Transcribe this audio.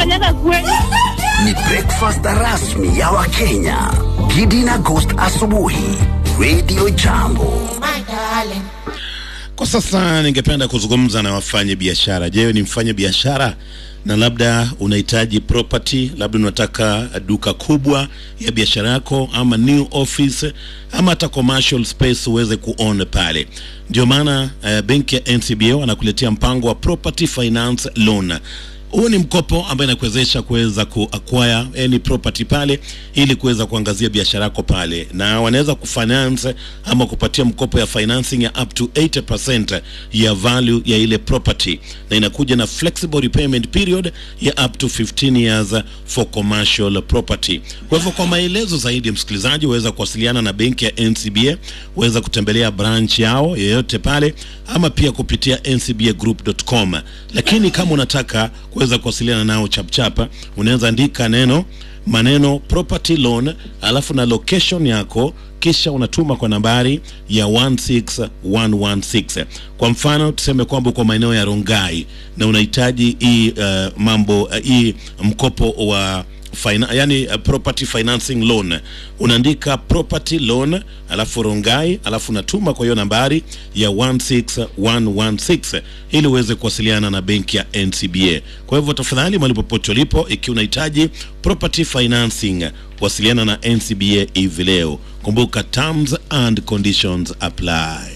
unafanyaga kweli? Ni breakfast rasmi ya Wakenya. Gidi na Ghost asubuhi. Radio Jambo. Kwa sasa ningependa kuzungumza na wafanye biashara. Je, ni mfanye biashara na labda unahitaji property, labda unataka duka kubwa ya biashara yako ama new office ama hata commercial space uweze kuown pale. Ndio maana uh, benki ya NCBA wanakuletea mpango wa property finance loan. Huu ni mkopo ambaye inakuwezesha kuweza kuacquire any property pale ili kuweza kuangazia biashara yako pale, na wanaweza kufinance ama kupatia mkopo ya financing ya up to 80% ya value ya ile property, na inakuja na flexible repayment period ya up to 15 years for commercial property. Kwa hivyo, kwa maelezo zaidi, msikilizaji, waweza kuwasiliana na benki ya NCBA, waweza kutembelea branch yao yoyote pale, ama pia kupitia ncbagroup.com. Lakini kama unataka kuweza kuwasiliana nao chapchapa, unaweza andika neno maneno property loan alafu na location yako kisha unatuma kwa nambari ya 16116. Kwa mfano tuseme kwamba uko maeneo ya Rongai na unahitaji hii uh, mambo uh, hii mkopo wa Fina, yani uh, property financing loan unaandika property loan alafu Rongai alafu unatuma kwa hiyo nambari ya 16116 ili uweze kuwasiliana na benki ya NCBA. Kwa hivyo tafadhali, mahali popote ulipo, ikiwa unahitaji property financing, wasiliana na NCBA hivi leo. Kumbuka terms and conditions apply.